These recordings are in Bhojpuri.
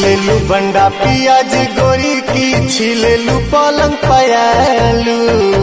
छिलेलू बंडा पियाज गोरी की छिलेलू पलंग पयालू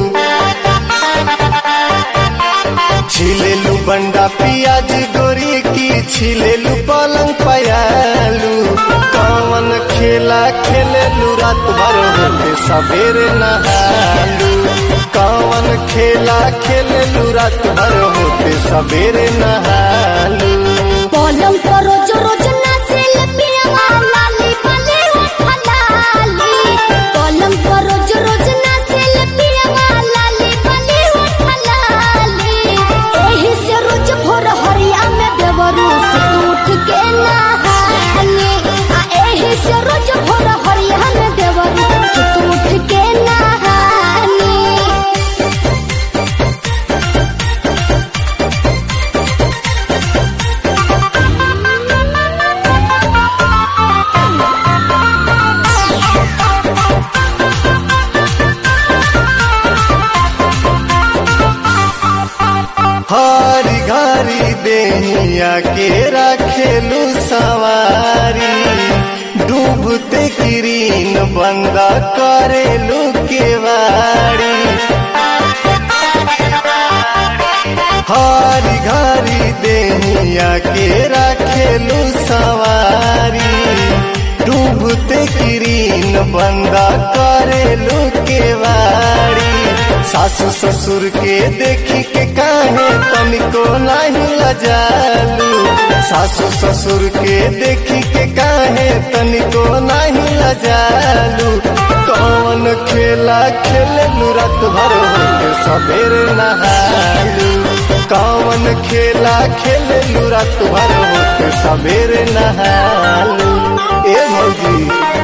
छिलेलू बंडा पियाज गोरी की छिलेलू पलंग पयालू कौन खेला खेलेलू रात भर होते सवेरे नहालू कौन खेला खेलेलू रात भर होते सवेरे नहालू पलंग पर रोज रोज नाचेल पियवा लाली बाली उठलाली पलंग पर रोज रोज नाचेल पियवा लाली बाली उठलाली एही से रोज भोर हरिया में देवरू से उठ के नहाने आ एही से रोज भोर हरिया में देवरू से उठ के नहाने हरी घरी देहिया के रखेलू सवारी डूबते किरीन बंदा करेलू केवाड़ी हरी घरी देहिया के रखेलू सवारी डूबते किरीन बंदा करेलू केवाड़ी सासू ससुर के देखी के काहे तनिको नहीं लजालू सासू ससुर के देखी के काहे तनिको नहीं लजालू कौन खेला खेलू रात भर होके सवेरे नहालू कौन खेला खेलू रात भर होके सवेरे नहालू ए भौजी